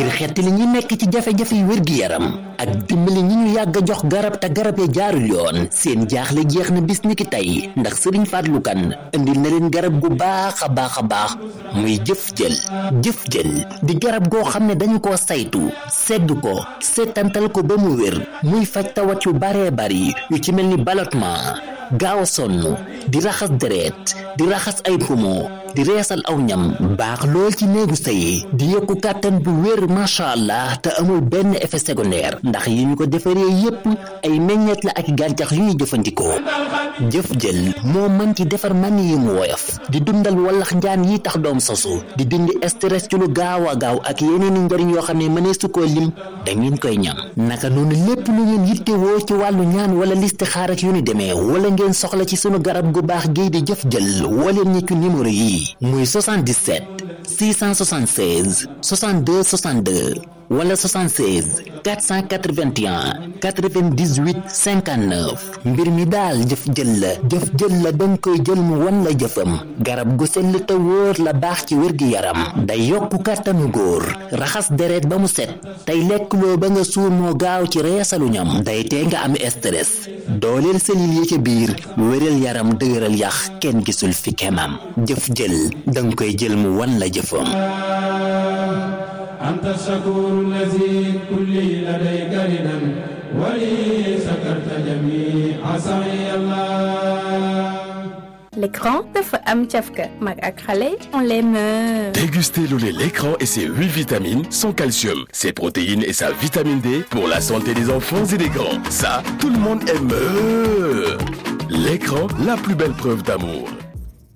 ngir xettali ñi nekk ci jafe-jafe yu wér-gi-yaram ak dimbali ñi ñu yàgg a jox garab te garab ya jaarul yoon seen jaaxle jeex na bis ni ki tey ndax sëriñ Fallou Kane indil na leen garab gu baax a baax a baax muy jëf jël jëf jël di garab goo xam ne dañu koo saytu segg ko seetantal ko ba mu wér muy faj tawat yu baree bari yu ci mel ni ballottement gaaw a sonn di raxas deret di raxas ay poumon di reesal aw ñam baax lool ci néegu sëy di yokku kàttan bu wér macha allah te amul benn effet secondaire ndax yi ñu ko defaree yépp ay meññeet la ak gàncax yu ñuy jëfandikoo jëf jël moo mën ci defar man yi mu woyof di dundal wallax njaan yi tax doom sosu di dindi stress ci lu gaaw a gaaw ak yeneen i njariñ yoo xam ne mënee su koo lim da ngeen koy ñam naka noonu lépp lu ngeen yittewoo ci wàllu ñaan wala listixaar ak yu ni demee wala ngeen soxla ci sunu garab gu baax gii di jëf jël wala ñi ci numéro yi muy 77 676 62 62 wala 76 481 98 59 mbir mi daal jëf jël la jëf jël la danga koy jël mu wan la jëfam garab gu sell te wóor la baax ci wér gi yaram day yokku kàttanu góor raxas deret ba mu set tey lekk loo ba nga suur moo gaaw ci reesalu ñam day tee nga am stress dooleel selil yi ca biir wéral yaram dëgëral yax kenn gisul fi kemam jëf jël danga koy jël mu wan la jëfam أنت الشكور الذي كل لديك ردا ولي سكرت جميع سعي الله L'écran dafa am cafka mag ak xale on les meurt. Dégustez le lait l'écran et ses 8 vitamines, son calcium, ses protéines et sa vitamine D pour la santé des enfants et des grands. Ça, tout le monde aime. L'écran, la plus belle preuve d'amour.